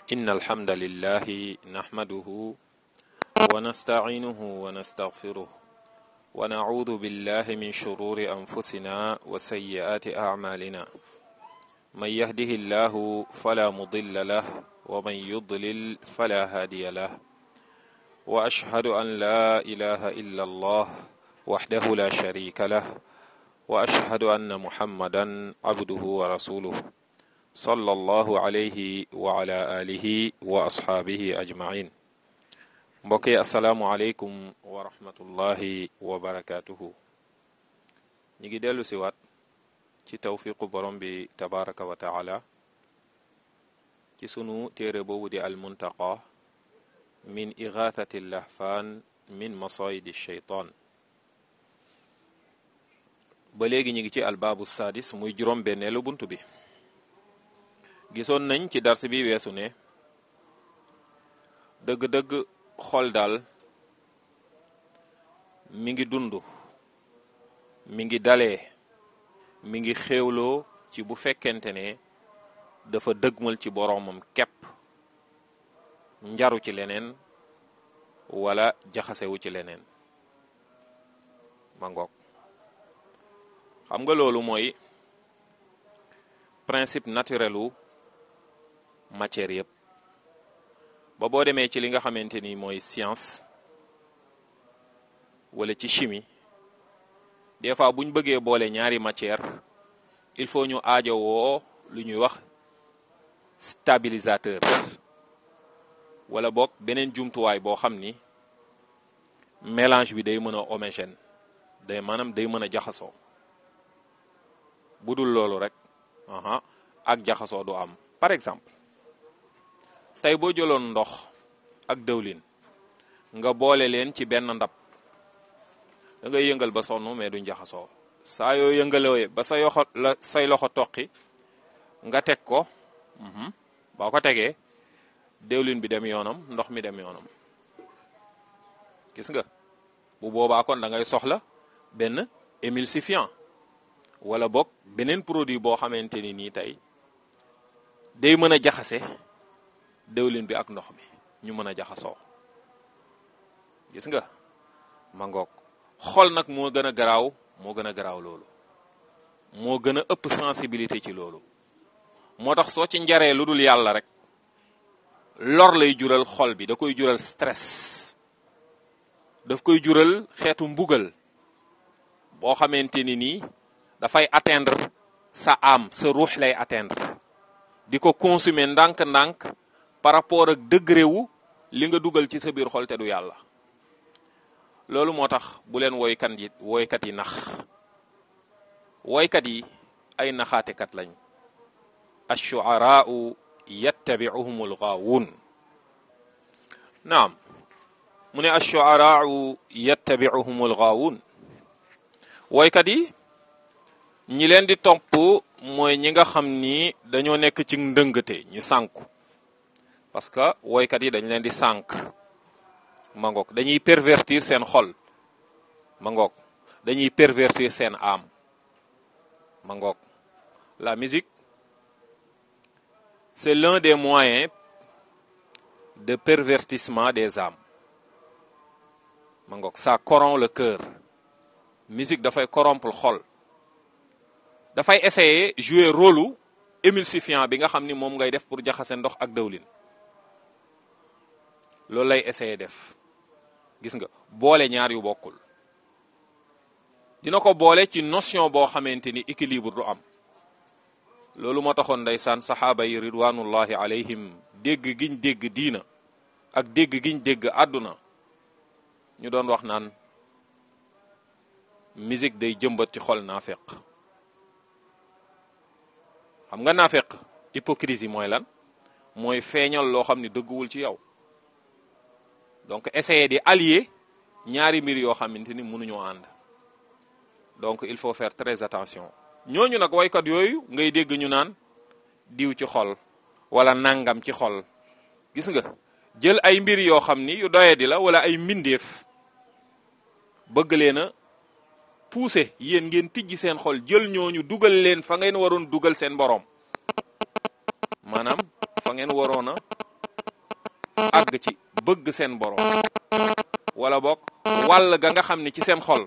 إن الحمد لله نحمده ونستعينه ونستغفره ونعوذ بالله من شرور أنفسنا وسيئات أعمالنا من يهده الله فلا مضل له ومن يضلل فلا هادي له وأشهد أن لا إله إلا الله وحده لا شريك له وأشهد أن محمدا عبده ورسوله صلى الله عليه وعلى آله وأصحابه أجمعين mbokki asalaamualeykum wa rahmatullahi wa barakaatuhu ñi ngi dellu si waat ci tawfiqu borom bi tabaraka wa taala ci sunu téere boobu di almuntaqa min igathati lahfaan min masayidi sheytaan ba léegi ñi ngi ci albaabu sadis muy juróom benneelu bunt bi gisoon nañ ci dars bi weesu ne dëgg-dëgg xol daal mi ngi dund mi ngi dalee mi ngi xéewloo ci bu fekkente ne dafa dëgmal ci boroomam képp njaru ci leneen wala jaxasewu ci leneen ma ngoog xam nga loolu mooy principe naturelu matière yëpp ba boo demee ci li nga xamante ni mooy science wala ci chimie des fois bu ñu bëggee boole ñaari matière il faut ñu aajowoo lu ñuy wax stabilisateur wala boog beneen jumtuwaay boo xam ni mélange bi day mën a homogène day maanaam day mën a jaxasoo bu dul loolu rek aha ak jaxasoo du am par exemple tey boo jëloon ndox ak dëwlin nga boole leen ci benn ndab da ngay yëngal ba sonn mais duñ jaxasoo saa yoo yëngalee ba sa yoxo la say loxo toqi nga teg ko boo ko tegee dëwlin bi dem yoonam ndox mi dem yoonam gis nga bu boobaa kon da ngay soxla benn émulsifiant wala boog beneen produit boo xamante ni nii tey day mën a jaxase dëwlin bi ak ndox mi ñu mën a jaxasoo gis nga ma ngoog xol nag moo gën a garaaw moo gën a garaaw loolu moo gën a ëpp sensibilité ci loolu moo tax soo ci njaree lu dul yàlla rek lor lay jural xol bi da koy jural stress daf koy jural xeetu mbugal boo xamante ni nii dafay atteindre sa âme sa ruux lay atteindre di ko consommer ndànk-ndànk par rapport ak degré wu li nga dugal ci sa biir xol te du yàlla loolu moo tax bu leen woykat yi woykat yi nax woykat yi ay naxaatekat lañ ashuaraau yattabiuhum algaawun naam mu ne ashuaraau yattabiuhum algaawun woykat yi ñi leen di topp mooy ñi nga xam ni dañoo nekk ci ndëngate ñi sànku parce que woykat yi dañ leen di sànk ma ngoog dañuy pervertir seen xol ma ngoog dañuy pervertir seen âme ma ngoog la musique c'est l'un des moyens de pervertissement des âmes ma ngoog ça corrompt le cœur musique dafay corrompre xol dafay essayer jouer rôle émulsifiant bi nga xam ni moom ngay def pour jaxase ndox ak dëwlin loolu lay essayer def gis nga boole ñaar yu bokkul dina ko boole ci notion boo xamante ni équilibre du am loolu moo taxoon ndeysaan saxaaba yi ridwanullahi alayhim dégg giñ dégg diina ak dégg giñ dégg àdduna ñu doon wax naan musique day jëmbat ci xol naafeq xam nga naafeq hypocrisie mooy lan mooy feeñal loo xam ni dëgguwul ci yow donc essayer di allier ñaari mbir yoo xamante ni mënuñoo ànd donc il faut faire très attention ñooñu nag waykat yooyu ngay dégg ñu naan diw ci xol wala nangam ci xol gis nga jël ay mbir yoo xam ni yu doye di la wala ay mbindeef bëgg leen a pousser yéen ngeen tijji seen xol jël ñooñu dugal leen fa ngeen waroon dugal seen boroom maanaam fa ngeen waroon a àgg ci bëgg seen borom wala boog wàll ga nga xam ni ci seen xol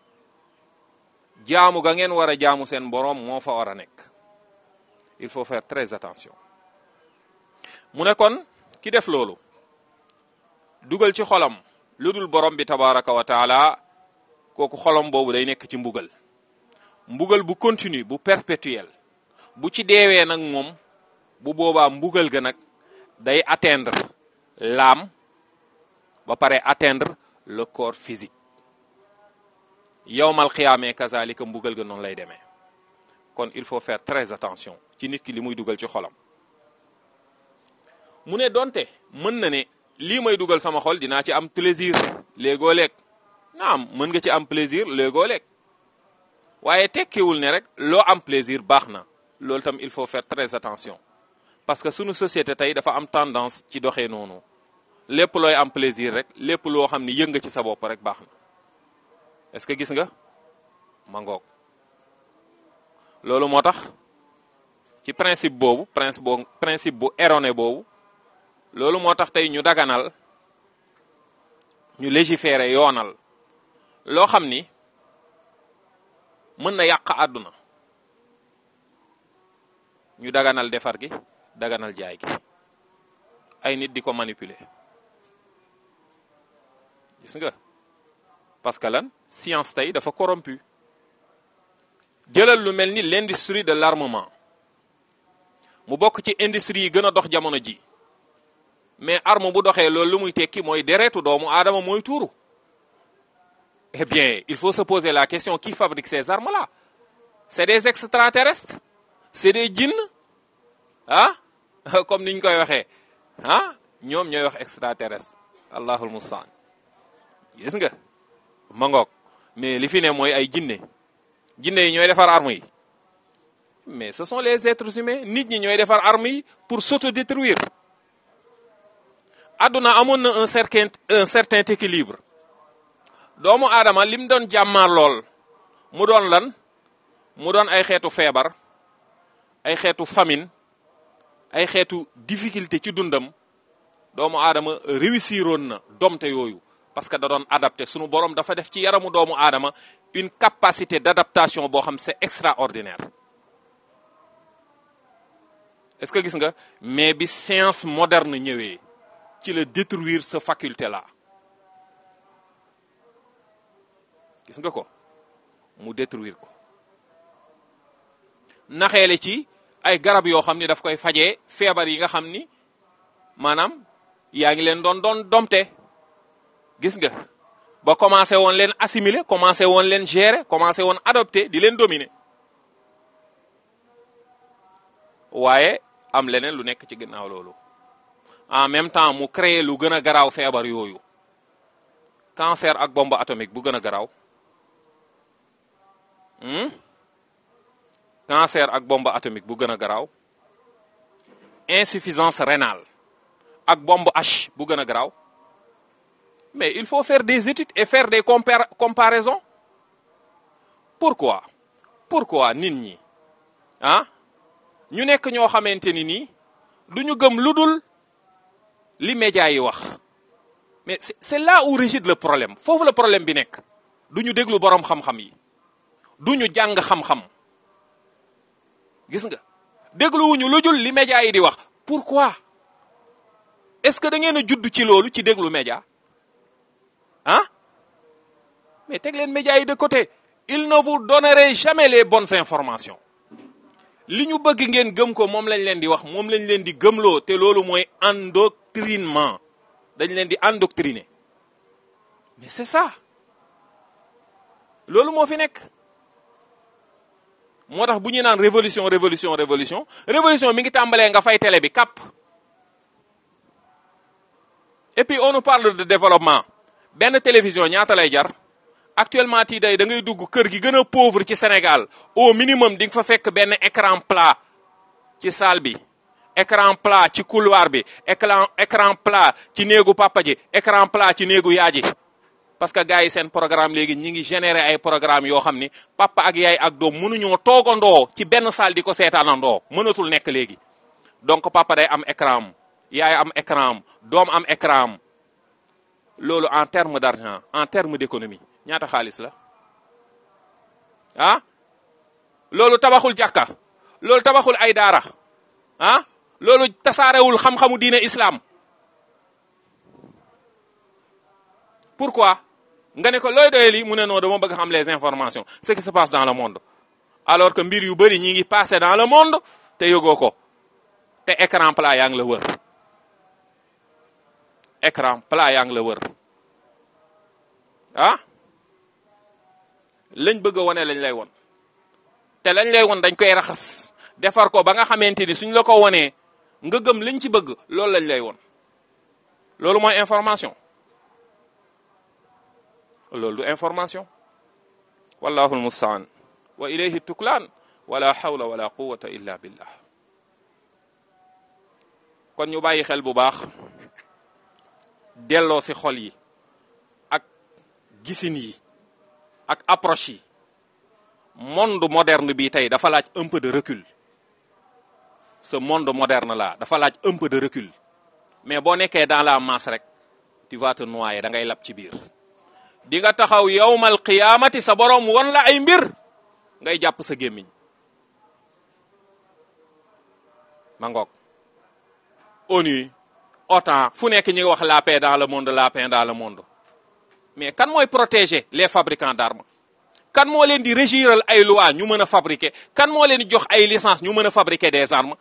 jaamu ga ngeen war a jaamu seen borom moo fa war a nekk il faut faire très attention mu ne kon ki def loolu dugal ci xolam lu dul borom bi tabaraka wa taala kooku xolam boobu day nekk ci mbugal mbugal bu continue bu perpétuel bu ci deewee nag moom bu boobaa mbugal ga nag day atteindre l'âme ba pare atteindre le corps physique yowmal xiyaamee kazalika mbugal ga noonu lay demee kon il faut faire très attention ci nit ki li muy dugal ci xolam mu ne donte mën na ne lii may dugal sama xol dinaa ci am plaisir léegoo leeg naam mën nga ci am plaisir léegoo leeg waaye tekkiwul ne rek loo am plaisir baax na loolu tam il faut faire très attention parce que sunu société tey dafa am tendance ci doxee noonu lépp looy am plaisir rek lépp loo xam ni yëng nga ci sa bopp rek baax na est-ce que gis nga ma ngoog loolu moo tax ci principe boobu principe boobu principe bu erroné boobu loolu moo tax tey ñu daganal ñu légiférer yoonal loo xam ni mën na yàq àdduna ñu daganal defar gi daganal jaay gi ay nit di ko manipuler gis nga parce que lan science tey dafa corrompu jëlal lu mel ni l'industrie de l'armement mu bokk ci industrie yi gën a dox jamono ji mais arme bu doxee loolu lu muy tekki mooy deretu doomu aadama mooy tuuru eh bien il faut se poser la question qui fabrique ces armes là c'est des extraterrestres c'est des djinns ah comme niñ koy waxee ah ñoom ñooy wax extraterrestre allahul mustaan gis nga ma ngoog mais li fi ne mooy ay jinne jinne yi ñooy defar armes yi mais ce sont les êtres humains nit ñi ñooy defar armes yi pour s'autodétruire àdduna amoon na un certain un certain équilibre doomu aadama lim doon jàmmaar lool mu doon lan mu doon ay xeetu feebar ay xeetu famine ay xeetu difficulté ci dundam doomu aadama réussiroon na domte yooyu parce que da doon adapté sunu borom dafa def ci yaramu doomu aadama une capacité d'adaptation boo xam c'est extraordinaire est-ce que gis nga mais bi science moderne ñëwee ci la détruire sa faculté là gis nga ko mu détruire ko naxeele ci ay garab yoo xam ni daf koy fajee feebar yi nga xam ni maanaam yaa ngi leen doon doon domte gis nga ba commencé woon leen assimiler commencé woon leen gérer commencé woon adopter di leen dominer waaye am leneen lu nekk ci ginnaaw loolu en même temps mu créer lu gën a garaaw feebar yooyu cancer ak bombe atomique bu gën a garaaw cancer ak bombe atomique bu gën a garaaw insuffisance rénale ak bombe H bu gën a garaaw mais il faut faire des études et faire des compar comparaisons pourquoi pourquoi nit ñi ah ñu nekk ñoo xamante ni nii du ñu gëm lu dul li médias yi wax mais c'est là où réside le problème foofu la problème bi nekk du ñu déglu boroom xam-xam yi du ñu jàng xam-xam gis nga dégluwuñu lu dul li médias yi di wax pourquoi est-ce que da ngeen a judd ci loolu ci déglu média ah mais teg leen médias yi de côté il ne vous donnerait jamais les bonnes informations li ñu bëgg ngeen gëm ko moom lañ leen di wax moom lañ leen di gëmloo te loolu mooy endoctrinement dañ leen di endoctriner mais c'est ça loolu moo fi nekk moo tax bu ñuy naan révolution révolution révolution révolution mi ngi tàmbalee nga fay télé bi kap et puis on nous parle de développement benn télévision ñaata lay jar actuellement tii day da ngay dugg kër gi gën a pauvre ci Sénégal au minimum di nga fa fekk benn écran plat ci salle bi écran plat ci couloir bi écran écran plat ci néegu papa ji écran plat ci néegu yaa ji parce que gars yi seen programme léegi ñi ngi générer ay programme yoo xam ni papa ak yaay ak doom mënuñoo toogandoo ci benn salle di ko seetaanandoo mënatul nekk léegi donc papa day am écran am yaay am écran am doom am écran am loolu en terme d'argent en terme d'économie ñaata xaalis la ah loolu tabaxul jàkka loolu tabaxul ay daara ah loolu tasaarewul xam-xamu diine islam pourquoi nga ne ko looy doyee lii mu ne non dama bëgg xam les informations ce qui se passe dans le monde alors que mbir yu bëri ñi ngi passé dans le monde te yëgoo ko te écran plat yaa ngi la wër écran plat yaa ngi la wër ah lañ bëgg a wone lañ lay won te lañ lay won dañ koy raxas defar ko ba nga xamante ni suñ la ko wonee nga gëm liñ ci bëgg loolu lañ lay won loolu mooy information loolu du information wallahu almustaan wa ilayhi tuklaan wala hawla wala quwata illa billah kon ñu bàyyi xel bu baax delloo si xol yi ak gisin yi ak approche yi monde moderne bi tey dafa laaj un peu de recul ce monde moderne là dafa laaj un peu de recul mais boo nekkee dans la masse rek tu vas te noyer da ngay lab ci biir di nga taxaw yowmal qiyaamati sa borom won la ay mbir ngay jàpp sa gémmiñ ma ngoog ONU OTAN fu nekk ñi ngi wax la paix dans le monde la paix dans le monde mais kan mooy protéger les fabricants d'armes kan moo leen di régiral ay loi ñu mën a fabriquer kan moo leen di jox ay licence ñu mën a fabriquer des armes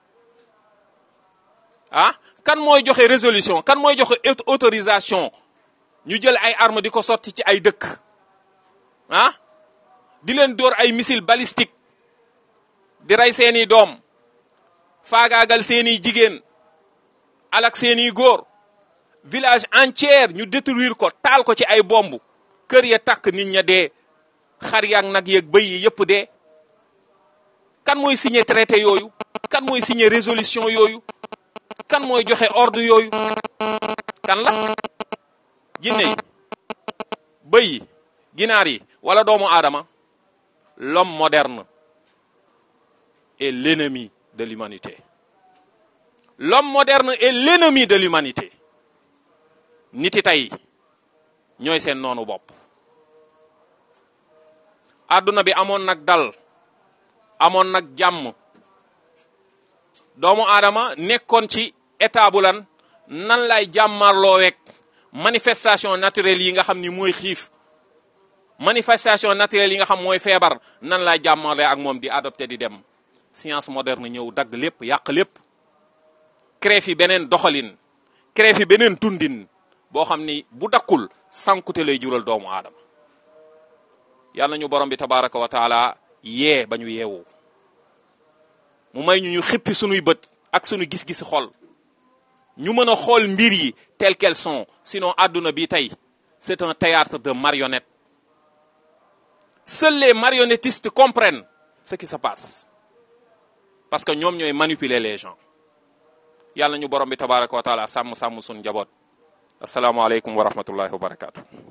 ah kan mooy joxe résolution kan mooy joxe autorisation ñu jël ay armes di ko sotti ci ay dëkk ah di leen dóor ay missiles balistiques di rey seeni doom faagaagal seeni jigéen alak seeni góor village entier ñu détruire ko taal ko ci ay bomb kër ya takk nit ña dee xar yaag nag yeeg bëy yi yëpp dee kan mooy signer traité yooyu kan mooy signer résolution yooyu kan mooy joxe ordre yooyu kan la jinne yi bëy yi ginaar yi wala doomu aadama l'homme moderne est l'ennemi de l'humanité l'homme moderne est l'ennemi de l'humanité niti tey ñooy seen noonu bopp àdduna bi amoon nag dal amoon nag jàmm doomu aadama nekkoon ci état bu lan nan lay jàmmarloo wek manifestation naturelle yi nga xam ni mooy xiif manifestation naturelle yi nga xam mooy feebar nan lay jàmmarloo ak moom di adopté di dem science moderne ñëw dagg lépp yàq lépp créé fi beneen doxalin créé fi beneen tundin boo xam ni bu dakkul sankute lay jural doomu aadama yàlla ñu borom bi tabaraka wa taala yee ba ñu yeewu mu may ñu ñu xippi sunuy bët ak sunu gis-gisi xol ñu mën a xool mbir yi tel qu'elles sont sinon àdduna bi tey c'est un théâtre de marionnettes seuls les marionnettistes comprennent ce qui se passe parce que ñoom ñooy manipuler les gens yàlla ñu borom bi tabaraka wa taala sàmm sàmm sunu njaboot asalaamaaleykum wa rahmatullahi wa barakatu